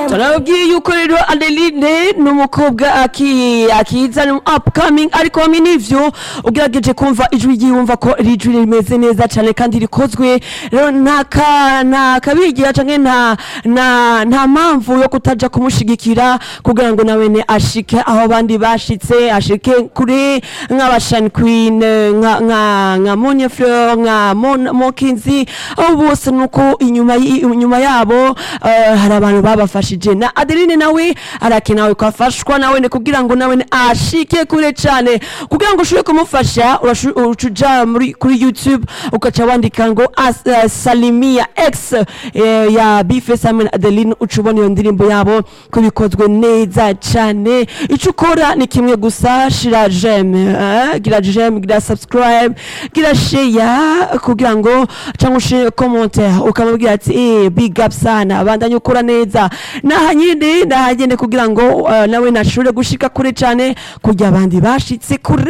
turababwiye yuko rero adeline ni umukobwa aki- akiza ni upcoming ariko hamwe n'ivyo ugerageje kumva ijwi ryiwe wumva ko iri jwi rimeze neza cane kandi rikozwe rero nta ka- nta kabigira canke nta nta nta mpamvu yo kutaja kumushigikira kugira ngo nawene ashike aho abandi bashitse ashike kure nk'abashani queen nka nka nka Monia Fleur nka Mon- Mokinzi abo bose nuko inyuma y- inyuma yabo eh, hari abantu babafashije na Adeline nawe arakenawe ko afashwa nawe ne kugira ngo nawe ashike kure cane kugira ngo ushobore kumufasha urashu- ucuja muri kuri YouTube ukaca wandika ngo as- eh, Salimia X eh, ya Bifes hamwe na Adeline ucubona iyo ndirimbo yabo ko bikozwe neza cane ico ukora ni kimwe gusa shira jeme eh, gira jeme gira subscribe gira share kugira ngo cyangwa ushe commentaire ukamubwira ati eh big up sana bandanye ukora neza naha nyine nahagende kugira ngo eh, nawe nashobore gushika kure cane kurya abandi bashitse kure